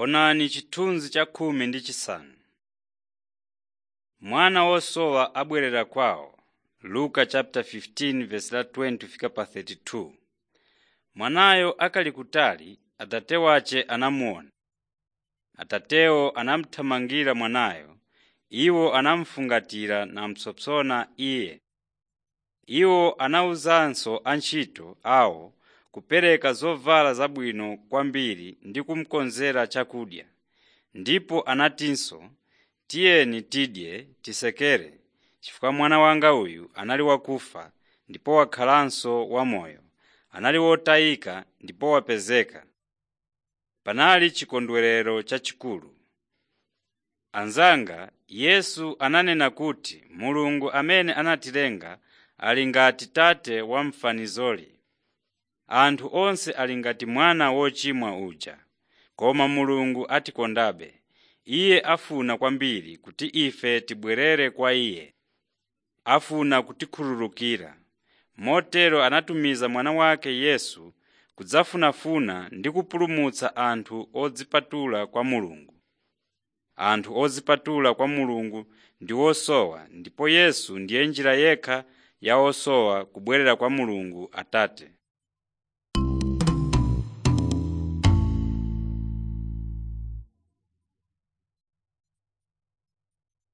Onani chithunzi cha khumi ndi chisanu. Mwana wosowa abwerera kwawo Luka 15:20-32 Mwanayo akali kutali, atate wace anamuona. Atatewo anamuthamangira mwanayo, iwo anamufungatira namupsompsona iye. Iwo anawuzanso antchito awo kupereka zovala zabwino kwambiri ndi kumukonzera chakudya. Ndipo anatinso, “Tiyeni tidye tisekere, chifukwa mwana wanga uyu anali wakufa ndipo wakhalanso wamoyo, anali wotayika ndipo wapezeka.” Panali chikondwerero chachikulu. Anzanga, Yesu ananena kuti Mulungu amene anatilenga ali ngati tate wa m'fanizoli. Anthu onse ali ngati mwana wochimwa uja, koma Mulungu atikondabe. Iye afuna kwambiri kuti ife tibwerere kwa Iye. Afuna kutikhululukira. Motero anatumiza mwana wake Yesu kudzafunafuna ndi kupulumutsa anthu odzipatula kwa Mulungu. Anthu odzipatula kwa Mulungu ndi osowa ndipo Yesu ndiye njira yekha ya osowa kubwerera kwa Mulungu Atate.